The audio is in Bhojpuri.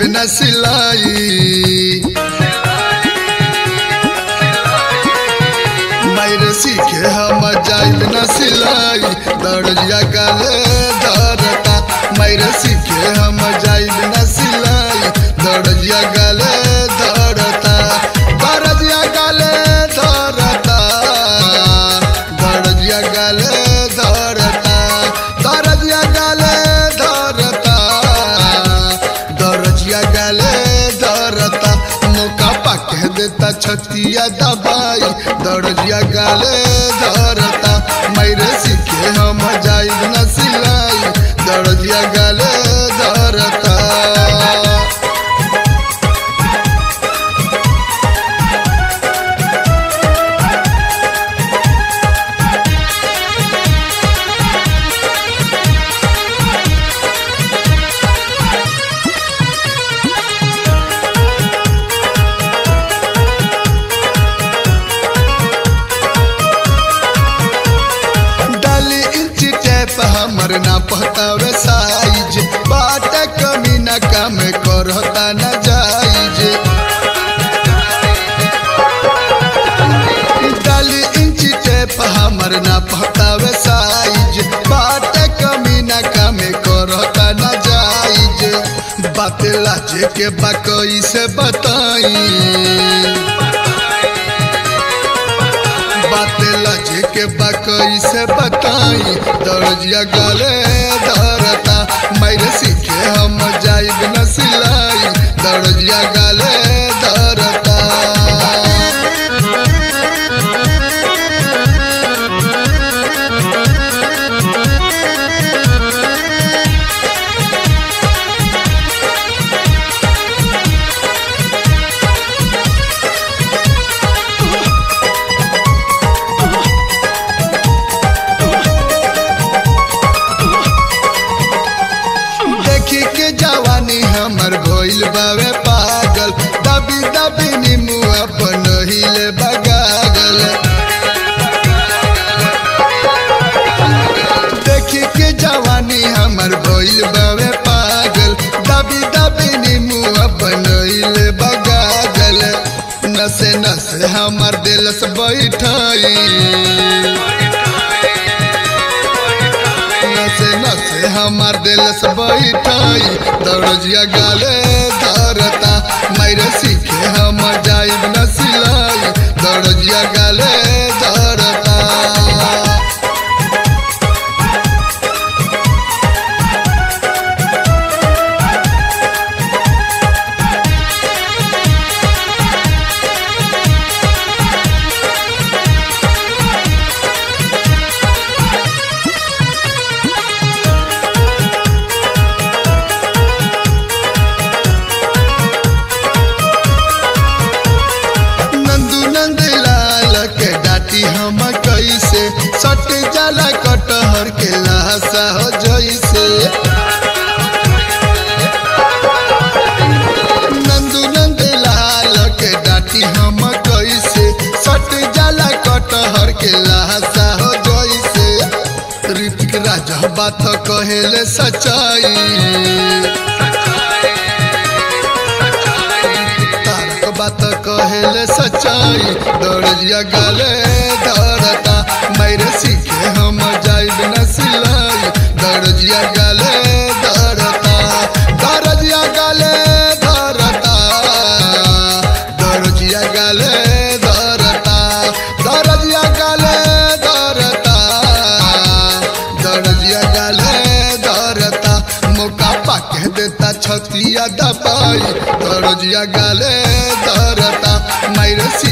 बिना सिलाई मायर सीखे हम जाई बिना सिलाई दर्जिया गाले धरता मायर सीखे हम जाई बिना सिलाई दर्जिया गाले धरता दर्जिया गाले धरता दर्जिया गाले धरता दर्जिया गाले धरता दर्जिया गाले धरता मौका पाके देता छतिया दबाई दर्जिया गाले धरता मैरे सीखे हम जाई न सिलाई दर्जिया गाले धरता डाली इंच टेप हमर ना पहतावे साइज बाट कमी ना काम करता न जाइज डाली इंच टेप हमर ना पहतावे साइज बाट कमी ना काम करता न जाइज बात लाजे के बाकई से बताई बात लजे के बकई से बताई दर्जिया गले धरता मैर सीखे हम जाइब न सिलाई दर्जिया गले धरता देखी के जवानी हमर भइल बावे पागल दबी दबी नीमू अपन हिले बगागल देखी के जवानी हमर भइल बावे पागल दबी दबी नीमू अपन हिले बगागल नसे नसे हमर दिल से बैठाई नसे नसे हमार दिल से बैठाई दर्जिया गाले धरता मैरे सीखे हम जाइब न सिलाई दर्जिया गाले धरता नंदू नंद लाल के डाटी हम कैसे सट जाला कटहर के लाशा हो जैसे नंदू नंद लाल के डाटी हम कैसे सट जाला कटहर के लाशा हो जैसे ऋतिक राजा बात कहेले सच्चाई तारक बात कहेले सच्चाई दर्जिया गाले धरता मैरे सीखे हम जाइब न सिलाई दर्जिया गाले धरता दर्जिया गाले धरता दर्जिया गाले धरता दर्जिया गाले धरता दर्जिया गाले धरता मौका पाके देता छतिया दबाई दर्जिया गाले धरता मैरे सी